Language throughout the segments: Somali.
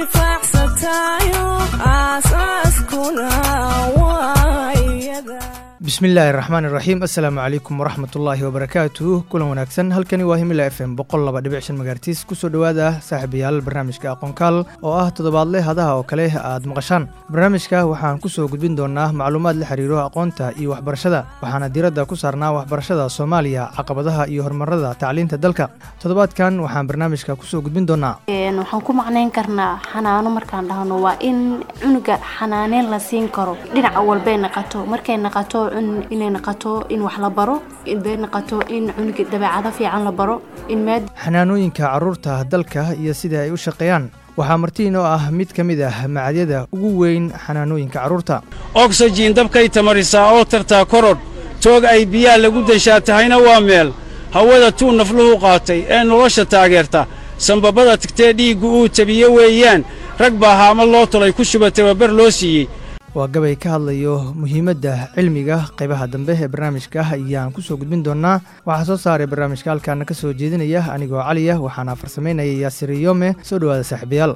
anfacsatayo aasaaskuna waa iyada bismillaahi raxmaan iraxiim assalaamu calaykum waraxmatullaahi wabarakaatuh kulan wanaagsan halkani waa himila f m boqol laba dhibic shan magaartiis kusoo dhowaada saaxiibayaal barnaamijka aqoonkaal oo ah toddobaadle hadaha oo kale aad maqashaan barnaamijka waxaan kusoo gudbin doonaa macluumaad la xiriiro aqoonta iyo waxbarashada waxaana diiradda ku saarnaa waxbarashada soomaaliya caqabadaha iyo horumarada tacliinta dalka toddobaadkan waxaan barnaamijka kusoo gudbin doonaa waxaan ku macnayn karnaa xanaano markaan dhahno waa in cunuga xanaaneyn la siin karo dhinaca walbay naqato markay naqato inay naqato in wax la baro inbay naqato in cunuga dabeecado fiican la baro in maad xanaanooyinka carruurta dalka iyo sida ay u shaqeeyaan waxaa martiin oo ah mid ka mid ah macadyada ugu weyn xanaanooyinka carruurta ogsajiin dabkay tamarisaa oo tartaa korodh toog ay biyaa lagu deshaa tahayna waa meel hawada tuu nafluhu qaatay ee nolosha taageerta sambabada tagtee dhiiggu uu tabiye weeyaan rag baa haama loo tolay ku shuba tababar loo siiyey waa gabay ka hadlayo muhiimadda cilmiga qaybaha dambe ee barnaamijka ayaan kusoo gudbin doonaa waxaa soo saaray barnaamijka halkaana ka soo jeedinaya anigoo caliya waxaana farsamaynaya yaasiriyome soo dhowaada saaxiibayaal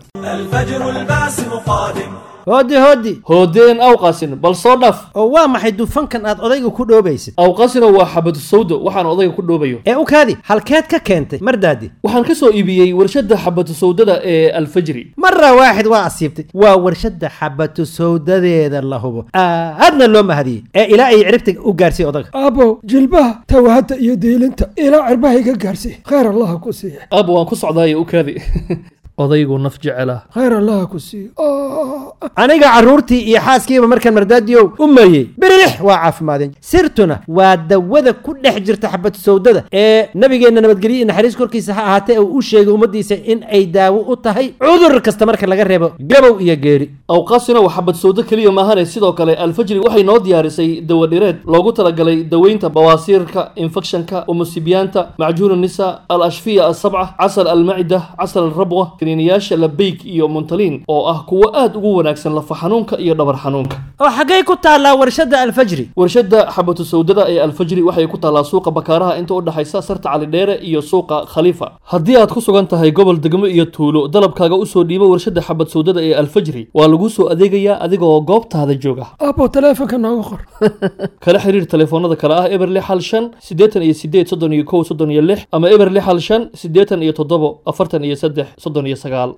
hooddi hooddi hoodeen awqasin bal soo dhaf oo waa maxay dufankan aad odayga ku dhoobaysid awqasina waa xabadu sawdo waxaan odayga ku dhoobayo ee u kaadi halkeed ka keentay mardaadi waxaan ka soo iibiyey warshadda xabatu sawdada ee alfajri mara waaxid waa asiibtay waa warshadda xabatu sawdadeeda la hubo aadna loo mahadiyey ee ilaa ay ciribta u gaarsiiy odaga aabow jilbaha tawahadda iyo diilinta ilaa cirbaha iga gaarsiiy khayr allaha ku siiya aab waan ku socdaaye u kaadi odaygu naf jecela khayr allaha ku siiya aniga carruurtii iyo xaaskiiba markaan mardaadiyow u mariyey birilix waa caafimaadeen sirtuna waa dawada ku dhex jirta xabatu sawdada ee nabigeenna nabadgelyo iyo naxariis korkiisa ha ahaatee uu u sheegay ummaddiisa in ay daawo u tahay cudur kasta marka laga reebo gabow iyo geeri awqaasina waa xabad sawdo keliya maahane sidoo kale alfajri waxay noo diyaarisay dawadhireed loogu talagalay daweynta bawaasiirka infekshanka umusibiyaanta macjuun nisa al ashfiya asabca casal almacida casal alrabwa kaniiniyaasha labeyk iyo muntaliin oo ah kuwo aad ugu wanaagsan lafa xanuunka iyo dhabar xanuunka oo xaggay ku taallaa warshadda alfajri warshadda xabatu sawdada ee alfajri waxay ku taallaa suuqa bakaaraha inta u dhexaysa sarta calidheere iyo suuqa khaliifa haddii aad ku sugan tahay gobol degmo iyo tuulo dalabkaaga usoo dhiibo warshadda xabad sawdada ee alfajri waa laguu soo adeegayaa adigoo goobtaada jooga aabow taleefonka nooga qor kala xiriir telefoonada kale ah eber lix hal shan siddeetan iyo sideed soddon iyo kow soddon iyo lix ama eber lix hal shan siddeetan iyo toddobo afartan iyo saddex soddon iyo sagaal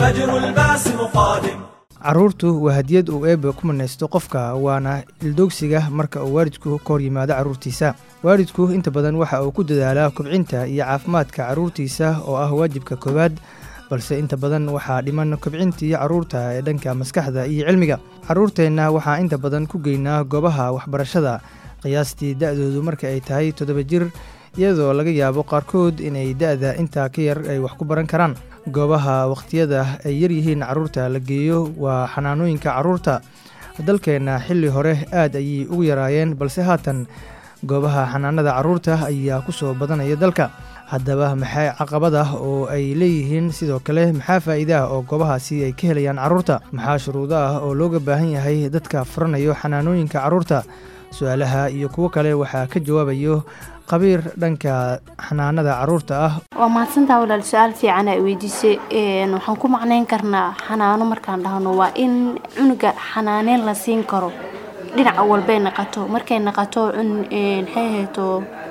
carruurtu waa hadiyad uu eebe ku manaysto qofka waana ildoogsiga marka uu waalidku ka hor yimaado carruurtiisa waalidku inta badan waxa uu ku dadaalaa kobcinta iyo caafimaadka carruurtiisa oo ah waajibka koowaad balse inta badan waxaa dhiman kobcintii carruurta ee dhanka maskaxda iyo cilmiga carruurteenna waxaa inta badan ku geynaa goobaha waxbarashada qiyaastii da-doodu marka ay tahay toddoba jir iyadoo laga yaabo qaarkood inay da-da intaa ka yar ay wax ku baran karaan goobaha wakhtiyada ay yaryihiin carruurta la geeyo waa xanaanooyinka carruurta dalkeenna xilli hore aad ayay ugu yaraayeen balse haatan goobaha xanaanada carruurta ayaa ku soo badanaya dalka haddaba maxay caqabad ah oo ay leeyihiin sidoo kale maxaa faa'iida ah oo goobahaasi ay ka helayaan carruurta maxaa shuruudo ah oo looga baahan yahay dadka furanayo xanaanooyinka carruurta su-aalaha iyo kuwo kale waxaa ka jawaabayo qabiir dhanka xanaanada carruurta ah waa mahadsantaa walaal su-aal fiican ay weydiisay waxaan ku macnayn karnaa xanaano markaan dhahno waa in cunuga xanaaneyn la siin karo dhinaca walbay naqato markay naqato maxay hayto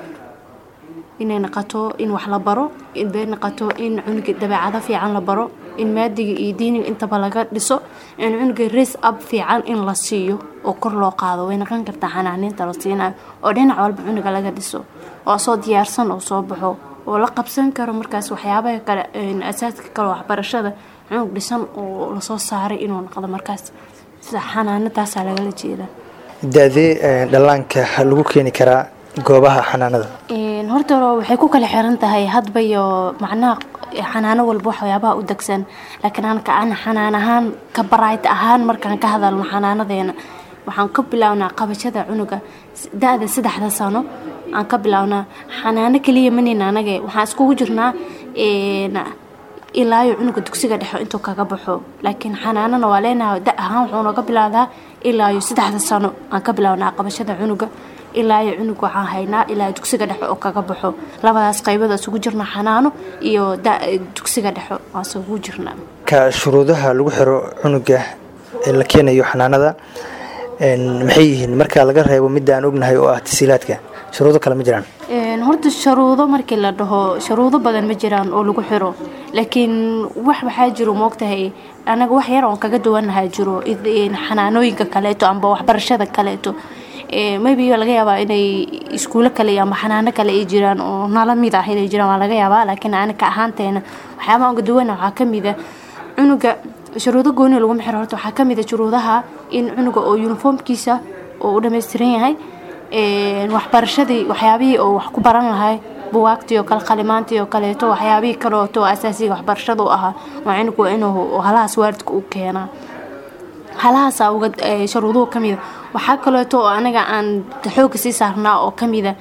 inay naqato in wax la baro inbay naqato in cunuga dabeecado fiican la baro in maadiga iyo diiniga intaba laga dhiso in cunuga res ab fiican in la siiyo oo kor loo qaado way naqon kartaa xanaaneynta la siinayo oo dhinac walba cunuga laga dhiso oo soo diyaarsan oo soo baxo oo la qabsan karo markaas waxyaabaha kale asaaska kale waxbarashada cunug dhisan oo lasoo saaray inuu noqdo markaas sida xanaanadaasaa lagala jeedaa da-dee dhallaanka lagu keeni karaa goobaha xanaanada horta waxay ku kala xiran tahay hadba iyo macnaha xanaano walba waxyaabaha u degsan laakiin anka aan xanaan ahaan ka baraayt ahaan markaan ka hadalno xanaanadeena waxaan ka bilownaa qabashada cunuga da-da saddexda sano aan ka bilownaa xanaano keliya manin anage waxaan iskugu jirnaa ilaayo cunuga dugsiga dhexe intuu kaga baxo laakiin xanaanana waa leenahay da ahaan wuxuu nooga bilowdaa ilaayo saddexda sano aan ka bilownaa qabashada cunuga ilaayo cunug waxaan haynaa ilaa dugsiga dhexe oo kaga baxo labadaas qaybood isugu jirna xanaano iyo dugsiga dhexe waan isugu jirnaa marka shuruudaha lagu xiro cunuga ee la keenayo xanaanada een, maxay yihiin marka laga reebo midda aan ognahay oo ah tasiilaadka shuruudo kale ma jiraan Een, horta sharuudo markii la dhaho sharuudo badan ma jiraan oo lagu xiro laakiin wax waxaa jiro moogtahay anaga wax yar oon kaga duwanahaa jiro id- een, xanaanooyinka kaleeto amba waxbarashada kaleeto Ee, maybe laga yaabaa inay iskuulo kale iyo amba xanaano kale ay jiraan oo nala mid ah inay jiraan waa laga yaabaa laakiin aniga ahaanteena waxyaabaha uga duwana waxaa ka mid a cunuga shuruudo gooni laguma xiro horta waxaa ka mid a shuruudaha in cunuga oo uniformkiisa oo u dhammaystiran yahay Een, waxbarashadii waxyaabihii oo wax ku baran lahay buwaagtii oo kale qalimaantii oo kaleeto waxyaabihii kaleeto oo asaasiga waxbarashada u ahaa waa cunugu waa inuu halahaas waalidka u keenaa halahaasa uga ee, sharuuduhu ka mida waxaa kaleeto oo anaga aan xooga sii saarnaa oo ka mida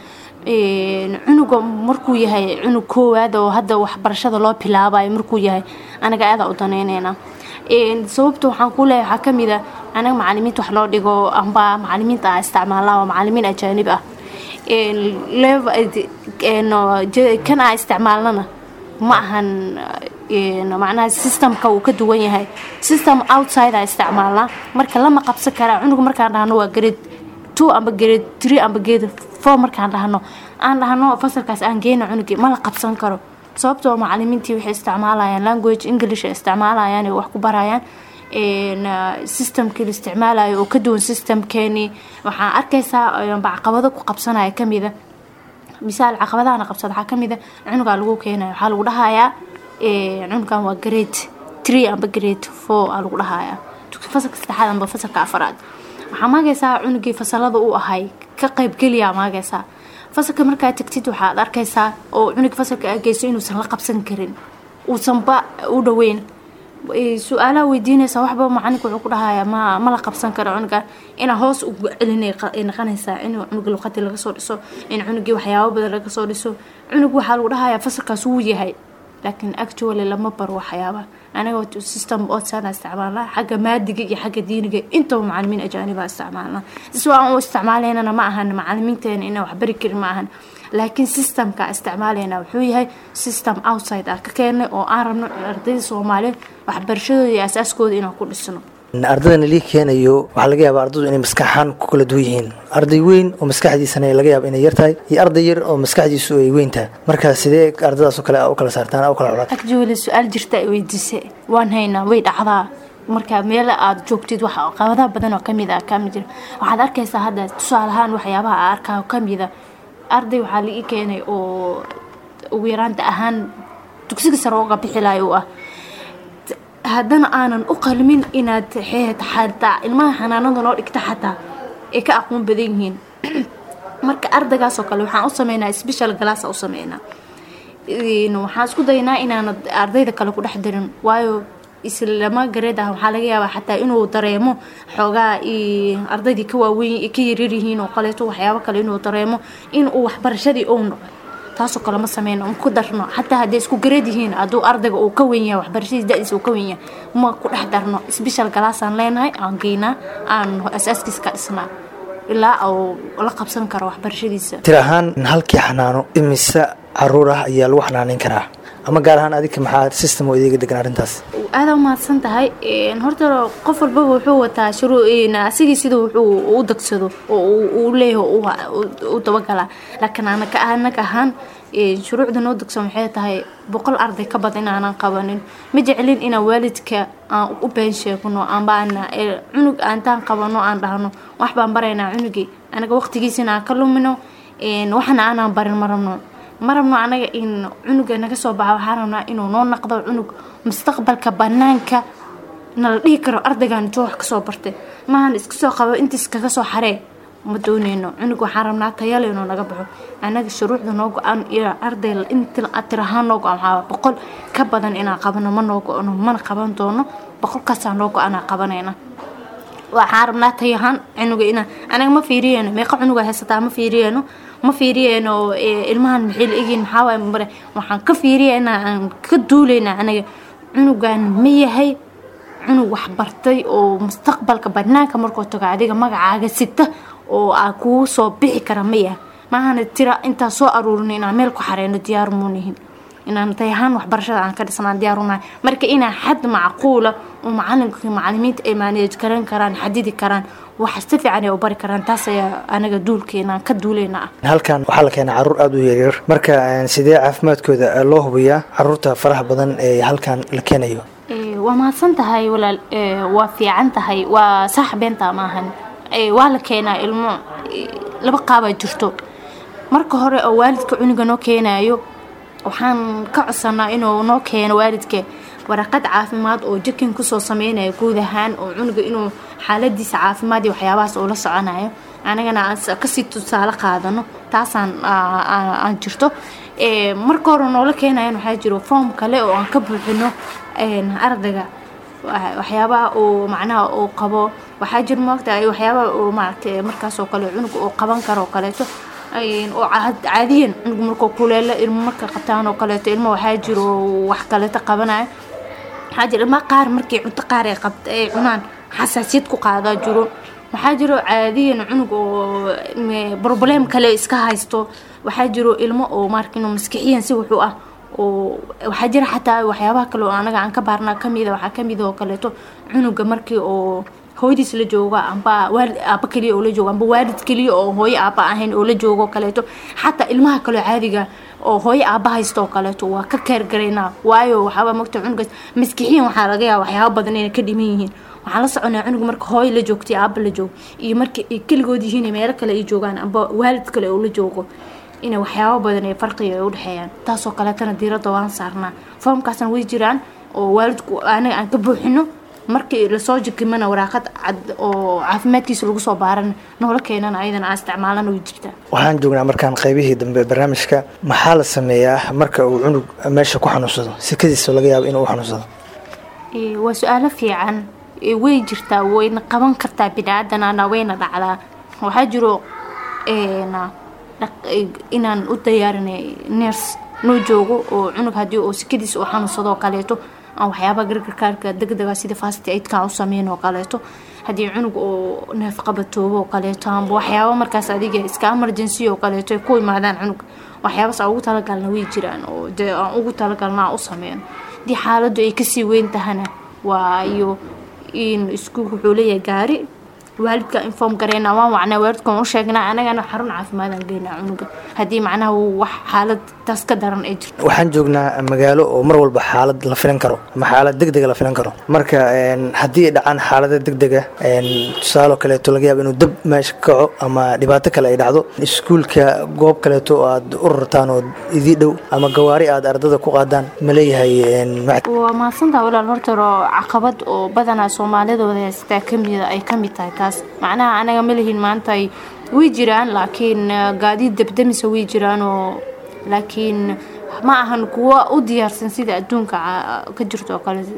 een, cunuga markuu yahay cunug koowaad oo hadda waxbarashada loo bilaabayo markuu yahay anaga aada u danayneynaa Een, sababta waxaan ku leeyahay waxaa ka mid a anaga macalimiinta wax loo dhigo amba macalimiinta ah isticmaalaa waa macalimiin ajaanib ah Een, lev- een, je- kan aa isticmaalnana ma ahan een, macnaha systemka uu ka duwan yahay system outside aa isticmaalnaa marka lama qabsan karaa cunuga markaan dhahno waa grade two amba grade three amba grade four markaan dhahno aan dhahno fasalkaas aan geyno cunugii ma la qabsan karo sababtoo macalimiintii waxay isticmaalayaan language english ay isticmaalayaan ay wax ku barayaan een, ah, systemkii la isticmaalayo oo ka duwan systemkeenii waxaan arkaysaa amba caqabado ku qabsanaya kamida misaal caqabadahana qabsada waxaa kamid a cunugaa lagu keenaya waxaa lagu dhahayaa ee, cunugan waa grade three amba grade four aa lagu dhahayaa fasalka saddexaad amba fasalka afaraad waxaa maagaysaa cunugii fasalada uu ahay ka qaybgeliyaa maagaysaa fasalka markaa tagtid waxaad arkaysaa oo cunug fasalka aa geyso inuusan la qabsan karin uusanba u dhaweyn Ee, su-aalaha weydiinaysa waxba macalinka wuxuu ku dhahayaa ma ma la qabsan karo cunuga inaa hoos ugu celinay qa- ay noqonaysaa in cunuga luqadii laga soo dhiso in cunugii waxyaabo badan laga soo dhiso cunug waxaa lagu dhahayaa fasalkaas wuu yahay laakiin actually lama baro waxyaaba aniga wato system odsana isticmaalnaa xagga maadiga iyo xagga diiniga intaba macalimiin ajaaniba isticmaalnaa si aan u isticmaalaynana ma ahan macalimiinteena inaan waxbari karin ma ahan laakiin systemka isticmaalayna wuxuu yahay system outside ah ka keenay oo aan rabno ardayda soomaaliyeed waxbarashadooda iyo asaaskooda inaan ku dhisno ardaydan lii keenayo waxaa laga yaabaa ardaydu inay maskaxaan ku kala duwan yihiin arday weyn oo maskaxdiisana laga yaaba inay yar tahay iyo arday yar oo maskaxdiisu ay weyn tahay marka sidee ardadaas oo kale aa u kala saartaan aa u kala culaad agjoole su-aal jirta ay weydiisay waan haynaa way dhacdaa marka meel aad joogtid wax qabadaha badan oo kamid ah kamid jira waxaad arkaysaa hadda tusaale ahaan waxyaabaha aa arkaa kamida arday waxaa la ii keenay oo ugu yaraanta ahaan dugsiga sare uga bixilayo u ah haddana aanan u qalmin inaad xeet xataa ilmaha xanaanada noo dhigta xataa ay ka aqoon badan yihiin marka ardaygaas oo kale waxaan u sameynaa special glass u sameynaa Een, waxaan isku daynaa inaanad ardayda kale ku dhex darin waayo islama gareed ah waxaa laga yaabaa xataa inuu dareemo xoogaa i- ardaydii ka waaweyn ka yaryar yihiin oo kaleeto waxyaabo kale inuu dareemo inuu waxbarashadii ou noqo taasoo kale ma sameyno ma ku darno xataa hadday isku gareed yihiin hadduu ardayga uu ka wen yahay waxbarashadiis da-diisa uu ka wen yahay ma ku dhex darno special galaasaan leenahay aan geynaa aan asaaskiisa ka dhisnaa ilaa uu la qabsan karo waxbarashadiisa tir ahaan halkii xanaano imise caruur ah ayaa lagu xanaaneyn karaa ama gaar ahaan adika maxaa system oo idiga degan arrintaas aada umahadsan tahay Een, horta qof walbaba wuxuu wataa shuruu asigii sida wuxuu u dagsado oo uu- uu leeyahay oo u- u dabagalaa laakiin anaka anaga ahaan een, shuruucda noo dagsan waxay tahay boqol arday ka badan inaanan qabanin ma jeclin inaan waalidka aan u been sheegno amba aan ee, cunug aantaan qabano aan dhahno wax baan baraynaa cunugii anaga waqtigiisina aan ka lumino een, waxna aanaan barin ma rabno ma rabno anaga in cunuga naga soo baxa waxaa rabnaa inuu noo naqdo cunug mustaqbalka banaanka nala dhihi karo ardaygan intuu wax kasoo bartay maahan iska soo qabo intiis kaga soo xaree ma dooneyno cunug waxaan rabnaa tayale inuu naga baxo anaga shuruucda noo go-aan iyo arday inti tir ahaan noo go-an waxaa boqol ka badan inaan qabano ma noo go-ano mana qaban doono boqolkaasaa noo go-anaa qabanayna waxaan rabnaa tay ahaan cunuga inaan anaga ma fiiriyeyno meeqa cunuga haysataa ma fiiriyeyno ma fiiriyeyno ee, ilmahan maxay la egyihin maxaa waaye mare waxaan ka fiiriyeynaa aan ka duuleynaa anaga cunugan ma yahay cunug wax bartay oo mustaqbalka banaanka markuu tago adiga magacaaga sita oo aa kugu soo bixi kara ma yahay maahana tira intaa soo aruurin inaan meel ku xareyno diyaar muunihin inaan tay ahaan waxbarashada aan ka dhisnaan diyaarunahay marka inaa xad macquula oo macalinka macalimiinta ay maaneej garan karaan xadidi karaan wax si fiican ay u bari karaan taas ayaa anaga duulkeena ka duuleyna ah halkan waxaa la keenaa caruur aada u yaryar marka een, sidee caafimaadkooda loo hubiyaa caruurta faraha badan ee halkan la keenayo Ee, waa mahadsan tahay walaal ee, waa fiican tahay waa sax beenta maahan Ee, waa la keenaa ilmo ee, laba qaabaa jirto marka hore oo waalidka cunuga noo keenayo waxaan ka codsanaa inuu noo keeno waalidka waraqad caafimaad oo jikin kusoo sameynaya guud ahaan oo cunuga inuu xaaladiisa caafimaad iyo waxyaabahaas uu la soconayo anagana aan s- kasii tusaale qaadano taasaan aa- aa- aan jirto Ee, marka hore noola keenayan waxaa jiro foom kale oo aan ka buuxino een, ardayga wa- waxyaabaha uu macnaha uu qabo waxaa jira maogta waxyaabaha uu maaragtay markaas oo kale cunug uu qaban karo oo kaleeto Een, oo caad- caadiyan cunug markuu kuleelo ilmo marka qabtaan oo kaleeto ilmo waxaa jiro wax kaleeto qabanayo waxaa jira ilmaha qaar markii cunto qaar ay qabt ay cunaan xasaasiyad ku qaadaa jiro waxaa jiro caadiyan cunug oo me- problem kale iska haysto waxaa jiro ilmo oo marka inuu maskixiyan si wuxuu ah oo waxaa jira xataa waxyaabaha kale oo anaga aan ka baarnaa kamida waxaa kamid oo kaleeto cunuga markii oo hooyadiis la jooga amba waalid aaba keliya oo la joogo amba waalid keliya oo hooyo aaba ahayn oo la joogo kaleeto xataa ilmaha kaleo caadiga oo hooyo aaba haysto oo kaleeto waa ka keergaraynaa waayo waxaaba mogta cunugaas maskixiyan waxaa laga yaaba waxyaaba badan inay ka dhiman yihiin waxaan la soconaa cunuga marka hooyo la joogto iyo aaba la joogo iyo marka ay keligood yihiin iyo meelo kale ay joogaan amba waalid kale oo la joogo inay waxyaabo badan ee farqiga ay udhexeeyaan taasoo kaleetana diiradda waan saarnaa foomkaasna way jiraan oo waalidku anaga aan ka buuxino markii lasoo jikimana waraaqad cad oo caafimaadkiisa lagu soo baaran noola keenana ayadana aan isticmaalana way jirtaa waxaan joognaa markaan qaybihii dambe barnaamijka maxaa la sameeyaa marka uu cunug meesha ku xanuunsado sikadiisa laga yaabo inuu u xanuunsado Ee, waa su-aalo fiican Ee, way jirtaa wayna qaban kartaa biniaadanana wayna dhacdaa waxaa jiro een, dhaq- ee, inaan u diyaarinay ners noo joogo oo cunug haddii uu sikadiisa u xanuunsado oo kaleeto aan waxyaabaha gargarkaarka degdega sida fast aidkaan u sameyn oo kaleeto haddii cunug oo neef qabatoobo oo kaleeto amba waxyaaba markaas adiga iska emergency oo kaleeto ay ku imaadaan cunug waxyaabaas aan ugu talagalna way jiraan oo dee aan ugu talagalna aan u sameyno haddii xaaladdu ay kasii weyn tahana waa iyo in iskuulka wuxuu leeyahay gaari waalidka inform gareyna waan wacnaa waalidka waan u sheegnaa anagana xarun caafimaadaan geynaa cunuga haddii macnaha uu wax xaalad taas ka daran ay jirto waxaan joognaa magaalo oo mar walba xaalad la filan karo ama xaalad degdega la filan karo marka een, haddii ay dhacaan xaalada degdega een, tusaale oo kaleeto laga yaabo inuu dab meesha ka kaco ama dhibaato kale ay dhacdo iskuulka goob kaleeto oo aad u rartaan oo idii dhow ama gawaari aad ardada ku qaadaan ma leeyahay een, macad waa mahadsantaha walaal horta oo caqabad oo badanaa soomaalidooda haystaa kamida ay ka mid tahay taas macnaha anaga ma lihin maanta ay way jiraan laakiin eh, gaadiid debdemisa way jiraan oo laakiin ma ahan kuwa u diyaarsan sida adduunka ca- ka jirto oo kale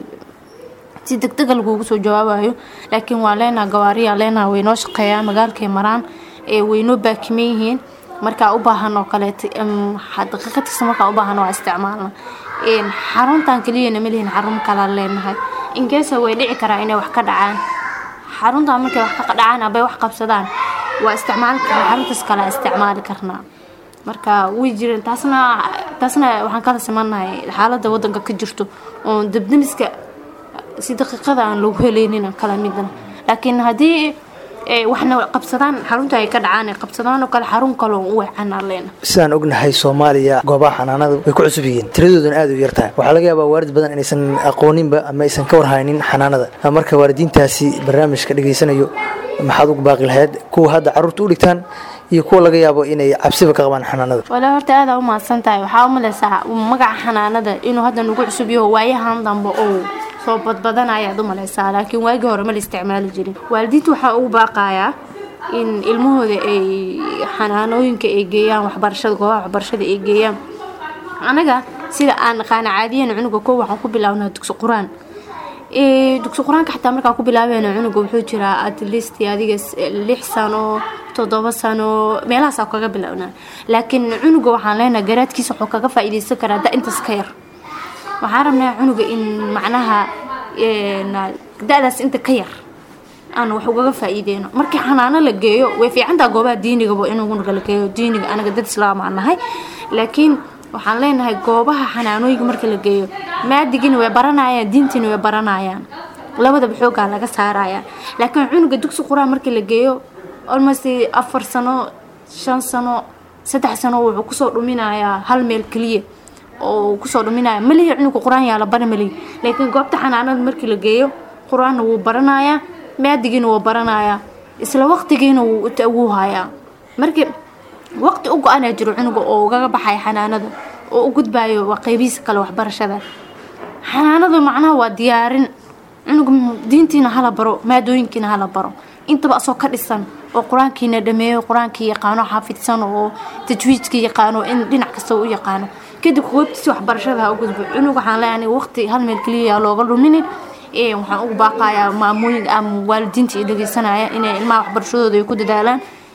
si degdega lagugu soo jawaabayo laakiin waa leenaha gawaariyaa leenaha waynoo shaqeeyaan magaalkay maraan ee waynoo baakiman yihiin markaa u baahan oo kaleeto em, xa- daqiiqad kasta markaa u baahan waa isticmaalna Een, xaruntan keliyana ma lihin xarun kalaan leenahay inkeesa way dhici karaa inay wax ka dhacaan xaruntan markay wax ka dhacaan abay wax qabsadaan waa isticmaali karnaa xaruntaas kale isticmaali karnaa marka way jireen taasna taasna waxaan kala simanahay xaaladda wadanka ka jirto oo debdemiska si daqiiqada aan lagu helaynin kala midna laakiin haddii eh, waxna qabsadaan xarunta ay ka dhacaan ay qabsadaan oo kale xarun kale oo u weecanaa leena sidaan ognahay soomaaliya goobaha xanaanada way ku cusub yihiin tiradooduna aad u yar tahay waxaa laga yaabaa waalid badan inaysan aqooninba ama aysan ka warhaynin xanaanada marka waalidiintaasi barnaamijka dhegaysanayo maxaad ugu baaqi lahayd kuwa hadda carruurta u dhigtaan iyo kuwa laga yaabo inay cabsiba ka qabaan xanaanada walaa horta aada u mahadsan tahay waxaa u malaysaa magaca xanaanada inuu hadda nagu cusub yaho waayahan dambe oo soo badbadanaya aad u malaysaa laakiin waagii hore ma la isticmaali jirin waalidiinta waxaa ugu baaqayaa in ilmahooda ay xanaanooyinka ay geeyaan waxbarashada goobaha waxbarashada ay geeyaan anaga sida aan naqaana caadiyan cunuga ko waxaan ku bilaabnaa dugsi qur-aan Ee, dugsi qur-aanka xataa markaa ku bilaabayna cunuga wuxuu jiraa at least adiga s- lix sano toddoba sano meelahaasaa kaga bilaabnaa laakiin cunuga waxaan leenahay garaadkiisa wuxuu kaga faa'iidaysan karaa da intaas ka yar waxaan rabnaa cunuga in macnaha een, da-daas inta ka yar aan wax ugaga faa'iideyno markii xanaano la geeyo way fiicantaa goobaha diinigaba in cunuga la geeyo diiniga anaga dad islaam aan nahay laakiin waxaan leenahay goobaha xanaanooyinka marka la geeyo maadigina way baranayaan diintiina way baranayaan labadaba xoogaa laga saaraya laakiin cunuga dugsi quraan marka la geeyo almost afar sano shan sano saddex sano wuxuu kusoo dhuminayaa hal meel keliya oo kusoo dhuminaya malihi cunuga qur-aan yaa la bari malihi laakiin goobta xanaanada markii la geeyo qur-aanna wuu baranayaa maadigiina wuu baranayaa isla waqtigiina wuu hayaa markii waqti u go-anaa jiro cunuga oo ugaga baxaya xanaanada oo u gudbayo waa qeybihiisa kale waxbarashada xanaanadu macnaha waa diyaarin cunuga diintiina hala baro maadooyinkiina hala baro intaba asoo ka dhisan oo qur-aankiina dhameeyo qur-aankii yaqaano xaafidsan oo tajwiidkii yaqaano in dhinac kasta u yaqaano kadib goobtiisa waxbarashada ha u gudbo cunug waxaan leeyahay waqti hal meel keliya looga luminin waxaan ugu baaqayaa maamooyin ama waalidiinta i dhegeysanaya inay ilmaha waxbarashadooda ay ku dadaalaan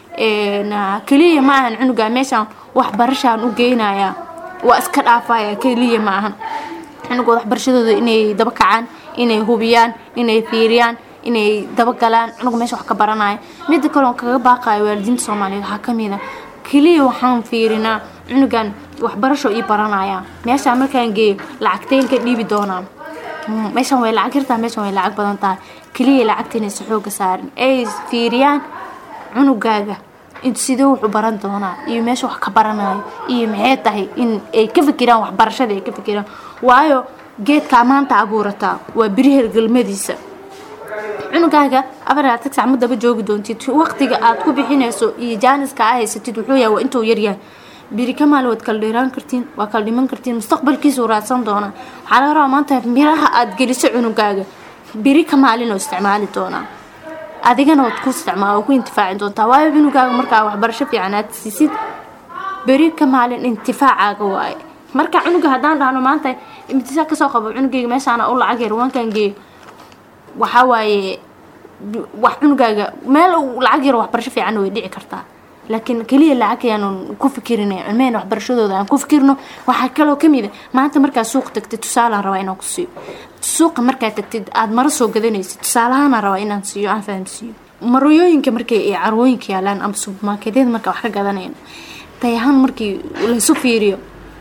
keliya ma ahan cunuga meeshaan waxbarashaan u geynaya waa iska dhaafaya keliya ma ahan cunugooda waxbarashadooda inay daba kacaan inay hubiyaan inay fiiriyaan inay dabagalaan cunug meesha wax ka baranaya mida kale oon kaga baaqayo waalidiinta soomaaliyeed waxaa kamid a keliya waxaan fiirinaa cunugan waxbarasho ii baranaya meeshaan markaan geeyo lacagteen ka dhiibi doonaa meeshan way lacag yartaa meeshan way lacag badan tahay keliya lacagta inaysa xooga saarin ay fiiriyaan cunugaaga sidee wuxuu baran doonaa iyo meesha wax ka baranayo iyo maxay tahay in ay ka fikiraan waxbarashada ay ka fikiraan waayo geedkaa maanta abuurataa waa biri hergelmadiisa cunugaaga afar tag sac ma daba joogi doontid waqtiga aad ku bixinayso iyo jaaniska aa haysatid wuxuu yahay waa intuu yaryahay biri ka maali waad kala dheeraan kartiin waa kala dhiman kartiin mustaqbalkiisuu raadsan doonaa waxaa laga rabaa maanta miraha aad geliso cunugaaga biri ka maalinoo isticmaali doonaa adigana waad ku isticmaal ku intifaaci doontaa waayo cunugaaga markaa waxbarasho fiican aad siisid beri ka maalin intifaacaaga waaye marka cunuga haddaan dhahno maanta imtisaa kasoo qabo cunugayga meeshaana u lacag yar waankan geeyo waxaa waaye wax cunugaaga meel lacag yar waxbarasho fiicanna way dhici kartaa laakiin keliya lacag ayaanu ku fikirinay cilmaheen waxbarashadooda aan ku fikirno waxaa kaloo kamid a maanta markaa suuq tagtid tusaalaan rabaa inaan ku siiyo suuqa markaa tagtid aada maro soo gadanaysid tusaalahaana rabaa inaan siiyo aan fahamsiiyo marooyooyinka markay ay carwooyinka yaalaan ama subermarketyada markaa wax ka gadanayn tayahaan markii laysu fiiriyo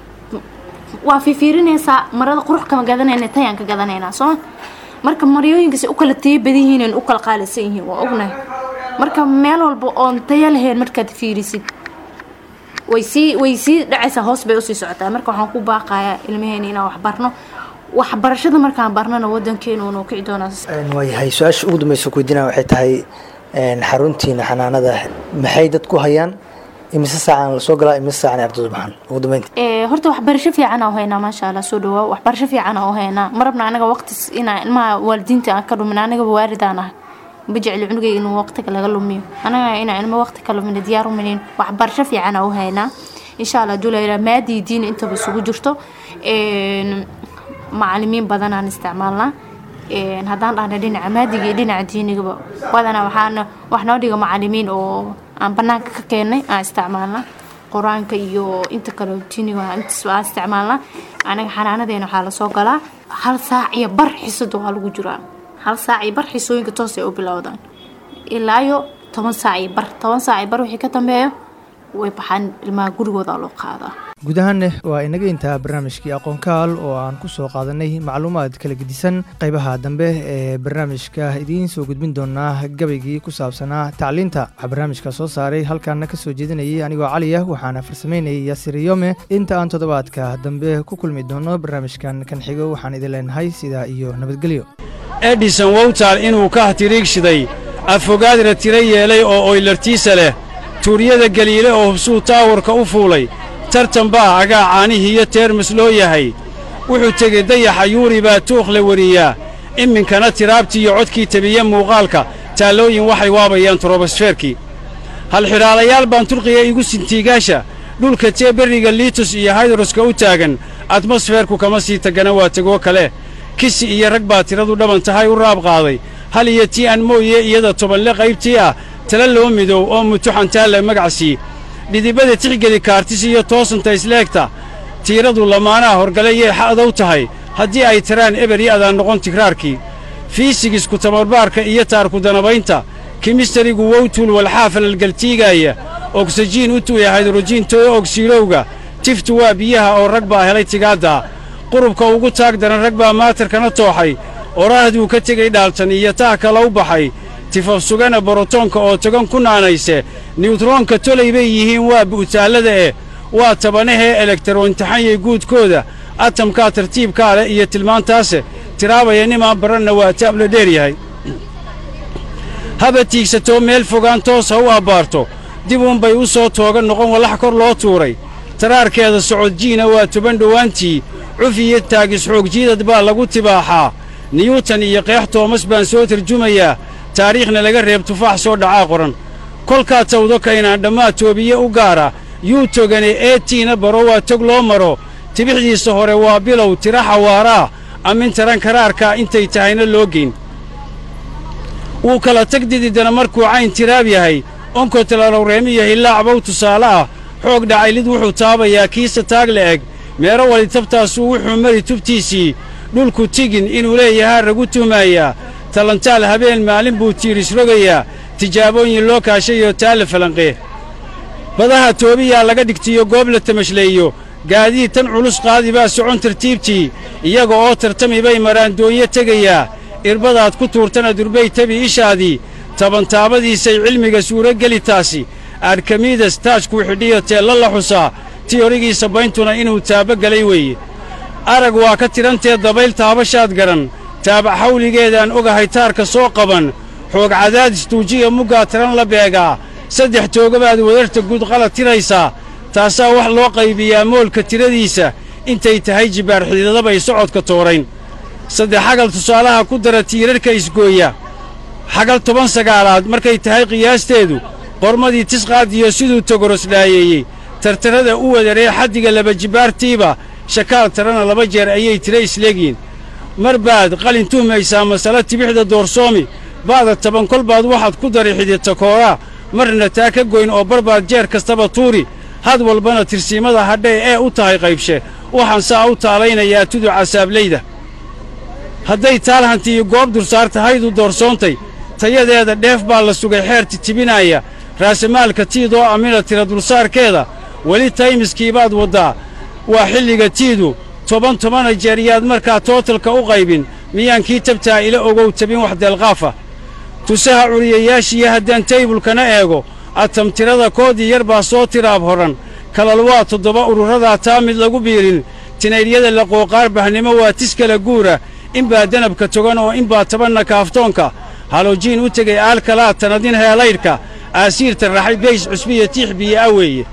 waa fiifiirinaysaa marada qurux kama gadanayna tayaan ka gadanaynaa sooma marka maryooyinkaasi u kala taya badan yihiin u kala qaalisan yihiin waa ognahay marka meel walba oon taya lahayn markaad fiirisid way sii way sii dhacaysaa hoos bay usii socotaa marka waxaan ku baaqayaa ilmaheena inaan waxbarno waxbarashada markaan barnana wadankeenu unu kici doonaa waayahay su-aasha ugu dambeysa kuweydiinaa waxay tahay xaruntiina xanaanada maxay dad ku hayaan imise saacaan lasoo galaa imise saacaan ardaydu baxan ugu dambeynta horta waxbarasho fiican aan haynaa maasha allah soo dhawaa waxbarasho fiican aan haynaa marabna anaga waqti inaa ilmaha waalidiinta aan ka dhumin anagaba waalidaan ah ma jecli cunugayga inuu waqtiga laga lumiyo anaga inaa ilmo waqti ka lumina diyaar uminin waxbarasho fiican aan haynaa insha allah dulayla maadii diin intaba isugu jirto macalimiin badan aan isticmaalnaa haddaan dhahna dhinaca maadiga iyo dhinaca diinigaba badanaa waxaana wax noo dhiga macalimiin oo aan banaanka ka keenay aan isticmaalnaa qur-aanka iyo inta kale diiniga intaas aan isticmaalnaa anaga xanaanadeena waxaa lasoo galaa hal saac iyo bar xisada waa lagu jiraa hal saac iyo bar xisooyinka toos ay u bilowdaan ilaa iyo toban saac iyo bar toban saac iyo bar wixii ka dambeeyo way baxaan ilmaha gurigooda loo qaadaa guud ahaanne waa inaga intaa barnaamijkii aqoonkaal oo aan ku soo qaadanay macluumaad kala gedisan qaybaha dambe ee barnaamijka idiin soo gudbin doonaa gabaygii ku saabsanaa tacliinta waxaa barnaamijka soo saaray halkaana ka soo jeedinayay anigoo caliya waxaana farsamaynayay yaasir yome inta aan toddobaadka dambe ku kulmi doono barnaamijkan kan xigo waxaan idin leenahay sidaa iyo nabadgelyo edison wowtaal inuu ka hatiriigshiday afogaadra tiro yeelay oo oylartiisa leh tuuryada galiile oo hubsuu taawarka u fuulay tartan baa agaa caanihii iyo teermis loo yahay wuxuu tegey dayaxa yuuri baa tuukh la weriyaa iminkana tiraabtii iyo codkii tabiye muuqaalka taallooyin waxay waabayaan turobosfeerkii halxidhaalayaal baan turqiya igu sintiigaasha dhulka tee berriga liitus iyo haydroska u taagan atmosfeerku kama sii tagana waa tegoo kale kisi iyo rag baa tiradu dhaban tahay u raab qaaday hal iyo tii aan mooye iyada tobanle qaybtii ah tala loo midow oo mutuxantaalla magacsii dhidibada tixgeli kaartis iyo toosanta isleegta tiiradu lamaanaha horgale yay xa'dow tahay haddii ay tiraan eber i adaan noqon tigraarkii fiisigisku tamarbaarka iyo taarku danabaynta kimistarigu wowtuul walxaa falalgaltiigaaya ogsajiin u tuuya haydrojiin too ogsiilowga tiftu waa biyaha oo rag baa helay tigaaddaa qurubka ugu taag daran rag baa maatarkana tooxay oraahduu ka tegey dhaaltan iyo taah kala u baxay tifaf sugana borotoonka oo togan ku naanayse niyutroonka tolay bay yihiin waa bu'taallada eh waa tabanahee elektaroontaxanyay guudkooda atamkaa tartiibkaa leh iyo tilmaantaase tiraabaya nimaan baranna waa taabla dheer yahay haba tiigsatoo meel fogaan toos ha u abbaarto dib uunbay u soo tooga noqon wallax kor loo tuuray taraarkeeda socodjiina waa toban dhowaantii cuf iyo taagis xoogjiidad baa lagu tibaaxaa niyuutan iyo qeex toomas baan soo tarjumayaa taariikhna laga reeb tufaax soo dhacaa qoran kolkaa tawdo kaynaan dhammaa toobiye u gaara yuu togane eetiina baro waa tog loo maro tibixdiisa hore waa bilow tira xawaaraa amin taran karaarkaa intay tahayna loo geyn wuu kala tag dididana markuu cayn tiraab yahay onkotalalowreemiyo hillaacbow tusaale ah xoog dhacaylid wuxuu taabayaa kiisa taag la eg meero wali tabtaasuu wuxuu mari tubtiisii dhulku tigin inuu leeyahaa ragu tuhmaayaa talantaal habeen maalin buu tiiris rogayaa tijaabooyin loo kaashayoo taa la falanqee badaha toobiyaa laga dhigtiyo goob la tamashleeyo gaadiid tan culus qaadi baa socon tartiibtii iyaga oo tartami bay maraandoonyo tegayaa irbadaad ku tuurtana durbay tabi ishaadii tabantaabadiisay cilmiga suurogeli taasi arkamidas taajkuu xidhiyo teella la xusaa tiyorigiisa bayntuna inuu taabogelay weeye arag waa ka tidhantee dabayl taabashaad garan taabac xawligeedaan ogahay taarka soo qaban xoog cadaadis tuujiya muggaa tiran la beegaa saddex toogabaad wadarta guud qalad tiraysaa taasaa wax loo qaybiyaa moolka tiradiisa intay tahay jibbaar xididadabay socodka toorayn saddex xagal tusaalaha ku dara tiirarka isgooya xagal toban sagaalaad markay tahay qiyaasteedu qormadii tisqaadiyo siduu togoros-dhaayeeyey tartarrada u wadaree xaddiga laba jibbaartiiba shakaal tarana laba jeer ayay tira isleegiin mar baad qalin tuhmaysaa masale tibixda doorsoomi ba'da toban kol baad waxaad ku dari xididta kooraa marna taa ka goyn oo barbaad jeer kastaba tuuri had walbana tirsiimada hadhay ee u tahay qaybshe waxaan saa u taalaynayaa tudu casaablayda hadday taalhantiiyo goob dursaar tahaydu doorsoontay tayadeeda dheef baa la sugay xeer titibinaaya raasamaalka tiidoo amina tira dulsaarkeeda weli taymiskiibaad waddaa waa xilliga tiidu toban tobana jeer yaad markaa tootalka u qaybin miyaan kii tabtaa ila ogow tabin wax deelqaafa tusaha curiyayaashiiyo haddaan taybulkana eego atamtirada koodii yar baa soo tiraab horan kalal waa toddoba ururadaa taa mid lagu biirin tinaydhyada laqooqaar bahnimo waa tis kala guura inbaa danabka togan oo inbaa tabanna kaaftoonka halojiin u tegay aalkalaa tanadin heelaydhka aasiirta raxay bays cusbiya tiix biyo'a weeye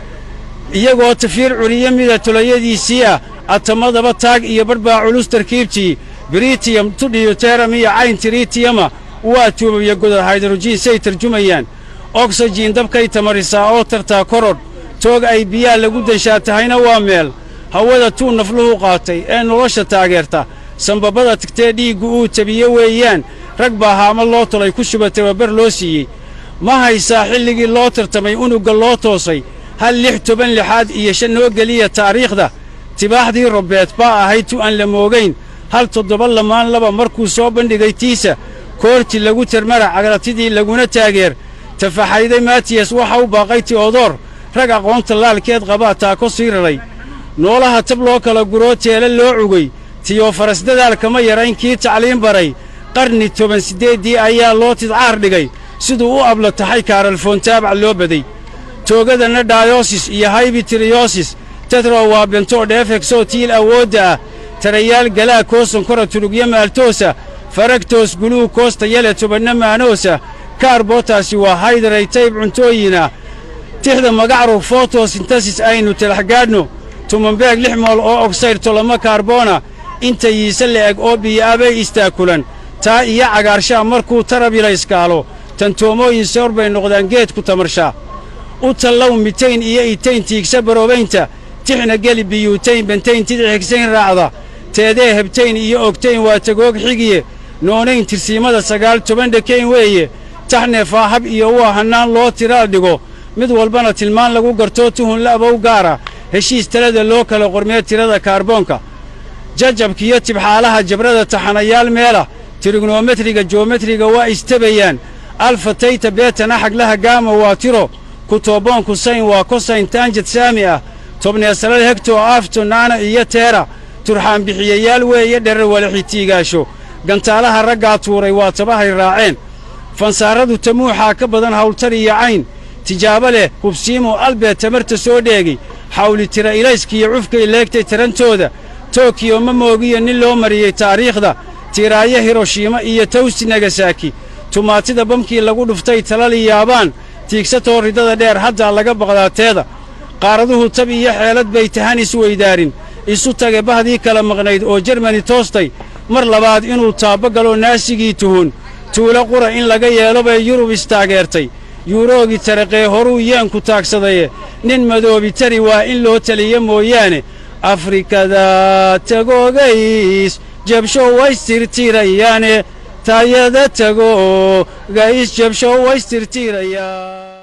iyagoo tafiir curiyo mida tulayadiisii ah atamadaba taag iyo barbaa culus tarkiibtii britiyam tudhiyo teeram iyo cayn tiriitiyama waa tuubabya godad haydrojiin say tarjumayaan ogsajiin dabkay tamarisaa oo tartaa korodh toog ay biyaa lagu danshaa tahayna waa meel hawada tuu nafluhu qaatay ee nolosha taageerta sambabada tigtee dhiiggu uu tabiye weeyaan rag baa haama loo tolay ku shuba tababar loo siiyey ma haysaa xilligii loo tartamay unugga loo toosay hal lix toban lixaad iyo shan noo geliya taariikhda tibaaxdii robbeed baa ahayd tu aan la moogayn hal toddoba lamaan laba markuu soo bandhigay tiisa koorti lagu termara cagratidii laguna taageer tafaxayday matiyas waxa u baaqay ti'odoor rag aqoonta laalkeed qabaa taako sii raray noolaha tab loo kala guroo teele loo cugay tiyofaras dadaalkama yarayn kii tacliin baray qarni toban siddeeddii ayaa loo tidcaar dhigay siduu u abla taxay kaaralfoontaabac loo baday toogadana dhaayosis iyo haybitiriyosis tetro waa bentoo dheefegsoo tiil awoodda ah tarayaal galaa koosankora tulugyo maaltoosa faragtoos guluu koosta yale tobanna maanoosa kaarbotaasi waa haydaray tayb cuntooyina tixda magacrug fotosintasis aynu talaxgaadhno tumanbeeg lix mool oo ogsaydh tolama kaarboona inta yiise la'eg oo biyo'abay istaakulan taa iyo cagaarshaa markuu tarabila iskaalo tantoomooyin soor bay noqdaan geedku tamarshaa u tallow mitayn iyo itayn tiigsa baroobaynta tixna geli biyuutayn bentayn tidix higsayn raacda teedee hebtayn iyo ogtayn waa tagoog xigiye noonayn tirsiimada sagaal toban dhekayn weeye taxneefaa hab iyo waa hannaan loo tiraal dhigo mid walbana tilmaan lagu gartoo tuhun la'bow gaara heshiis talada loo kala qormee tirada kaarboonka jajabkiyo tibxaalaha jabrada taxanayaal meela tirignometriga joometriga waa istabayaan alfa tayta beetana xaglaha gaama waa tiro kutoboonku sayn waa kosayn taanjad saami ah tobneesalal hegto aafto naana iyo teera turxaan bixiyayaal weeye dherar walaxi tiigaasho gantaalaha raggaa tuuray waa tabahay raaceen fansaaradu tamuuxaa ka badan hawltar iyo cayn tijaabo leh hubsiimo albeed tamarta soo dheegay xawli tira ilayskiyo cufkay leegtay tarantooda tokiyo ma moogiyo nin loo mariyey taariikhda tiiraayo hiroshiima iyo tawsi nagasaki tumaatida bamkii lagu dhuftay talali yaabaan tiigsatoo ridada dheer haddaa laga baqdaateeda qaaraduhu tab iyo xeelad bay tahan isweydaarin isu tage bahdii kala maqnayd oo jermani toostay mar labaad inuu taabba galo naasigii tuhun tuulo qura in laga yeelo bay yurub istaageertay yuuroogi taraqee horuu yeenku taagsadaye nin madoobi tari waa in loo taliya mooyaane afrikada tagoogays jabsho waystirtirayaane taayada tago gays jabsho waystirtirayaan